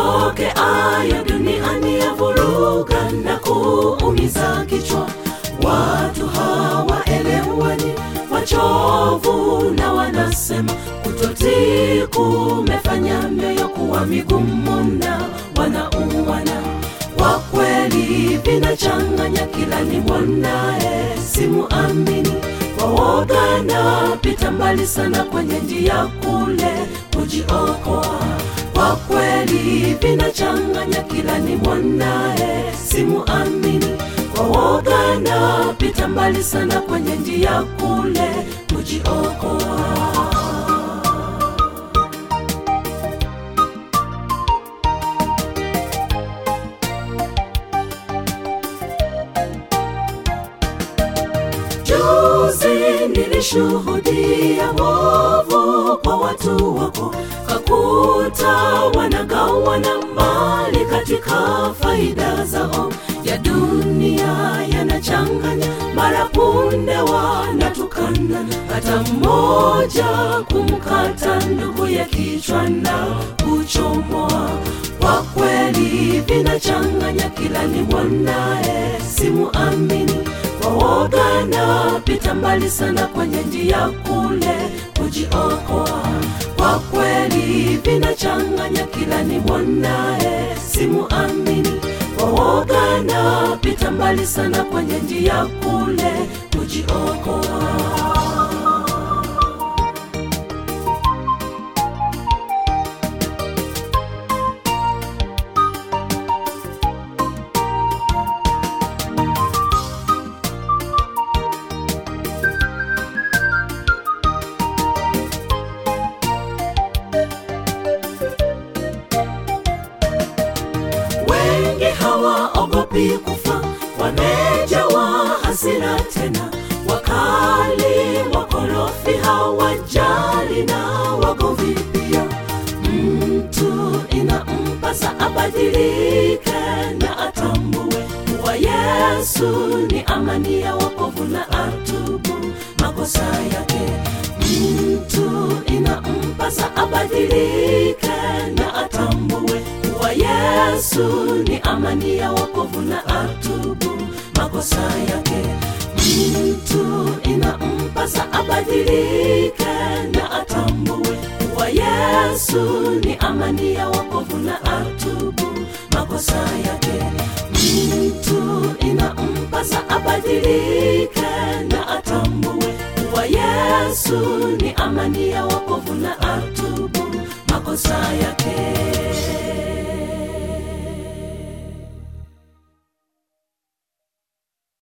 yatokeayo duniani ya vuruga na kuumiza kichwa. Watu hawaelewani, wachovu na wanasema kutotii kumefanya mioyo kuwa migumu na wanauana. Kwa kweli vinachanganya, kila nimwonaye simuamini. Kwa woga napita mbali sana kwenye njia kule kujiokoa. Kwa kweli vinachanganya, kila nimwonaye simuamini. Kwa woga napita mbali sana kwenye njia kule kujiokoa. Juzi nilishuhudia wovu kwa watu wako, kakuta wanagawana mali katika faida zao ya dunia, yanachanganya mara punde wanatukana, hata mmoja kumkata ndugu ya kichwa na kuchomoa. Kwa kweli vinachanganya, kila nimwonaye simuamini kwa woga napita mbali sana kwenye njia kule kujiokoa. Kwa kweli vinachanganya, kila nimwonaye simuamini. Kwa woga napita mbali sana kwenye njia kule kujiokoa. wengi hawaogopi kufa, wamejawa hasira tena, wakali wakorofi, hawajali na wagomvi pia. Mtu inampasa abadilike na atambue kuwa Yesu ni amani ya wokovu na atubu makosa yake. Mtu inampasa abadilike na atambue kuwa Yesu ni amani ya wokovu na atubu makosa yake. Mtu inampasa abadilike na atambue kuwa Yesu ni amani ya wokovu na atubu makosa yake. Mtu inampasa abadilike na atambue kuwa Yesu ni amani ya